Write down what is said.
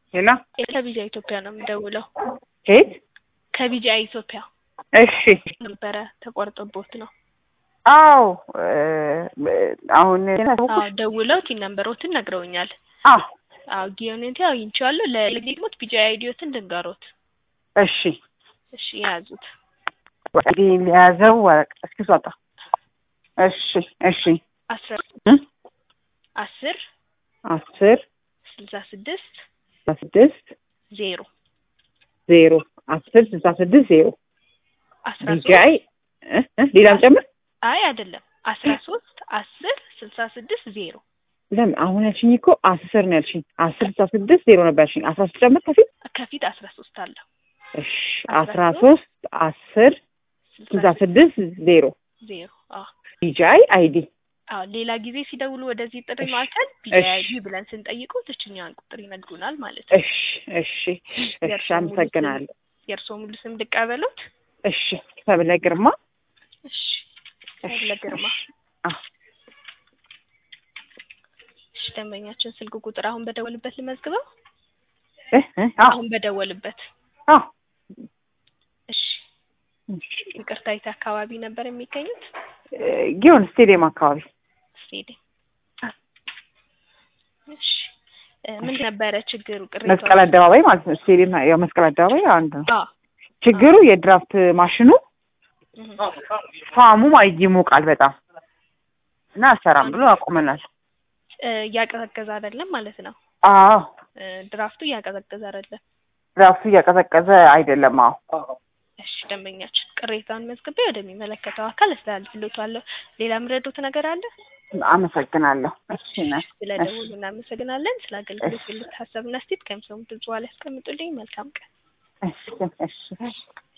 ሄሎ ከቢጃ ኢትዮጵያ ነው የምደውለው። ከየት? ከቢጃ ኢትዮጵያ እሺ ነበረ ተቆርጦቦት ነው። አዎ አሁን አዎ ደውለው ቲን ነንበሮትን ነግረውኛል። አዎ አዎ ጊዮኔንቲ አግኝቼዋለሁ። ለሌግሞት ቢጃ አይዲዮትን ልንገሮት። እሺ እሺ የያዙት እንግዲህ የያዘው ወረቀት እስኪ ስወጣ እሺ እሺ አስራ እ አስር አስር ስልሳ ስድስት ስድስት ዜሮ ዜሮ አስር ስልሳ ስድስት ዜሮ አስራ ቢጃይ ሶስት እ እ ሌላም ጨምር አይ አይደለም አስራ ሶስት አስር ስልሳ ስድስት ዜሮ ለምን አሁን ያልሽኝ እኮ አስር ነው ያልሽኝ አስር ስልሳ ስድስት ዜሮ ነበር ያልሽኝ አስራ ሶስት ጨምር ከፊት ከፊት አስራ ሶስት አለው እሺ አስራ ሶስት አስር ስልሳ ስድስት ዜሮ ዜሮ አዎ ቢጃይ አይዲ አዎ ሌላ ጊዜ ሲደውሉ ወደዚህ ጥሪ እሺ፣ ማዕከል እሺ። ቢአይዲ ብለን ስንጠይቀው ትችኛዋን ቁጥር ይነግሩናል ማለት ነው። እሺ እሺ እሺ የእርስዎ ሙሉ ስም- አመሰግናለሁ የእርስዎ ሙሉ ስም ልቀበሉት? እሺ ሰብለ ግርማ እሺ ሰብለ ግርማ። አዎ እሺ ደንበኛችን ስልክ ቁጥር አሁን በደወልበት ልመዝግበው? እ እ አዎ አሁን በደወልበት። አዎ እሺ ይቅርታ የት አካባቢ ነበር የሚገኙት? እ ጊዮን ስቴዲየም አካባቢ ስቴዲየም። እሺ እ ምን ነበረ ችግሩ? ቅሬታው? መስቀል አደባባይ ማለት ነው። ስቴዲየም ያው መስቀል አደባባይ አንድ ነው። አዎ ችግሩ የድራፍት ማሽኑ እህ። ፋሙ ማይ- ይሞቃል በጣም እና አሰራም ብሎ አቁመናል። እ እያቀዘቀዘ አይደለም ማለት ነው። አዎ እ ድራፍቱ እያቀዘቀዘ አይደለም። ድራፍቱ እያቀዘቀዘ አይደለም። አዎ እሺ ደንበኛችን ቅሬታውን መዝግቤ ወደሚመለከተው አካል አስተላልፍልዎታለሁ። ሌላ ምረዱት ነገር አለ? አመሰግናለሁ። እሺ ነ ስለ ደውሉ እናመሰግናለን። ስለ አገልግሎት ያሉት ሀሳብና አስተያየት ከሚሰሙት ድምጽ በኋላ ያስቀምጡልኝ። መልካም ቀን። እሺ እሺ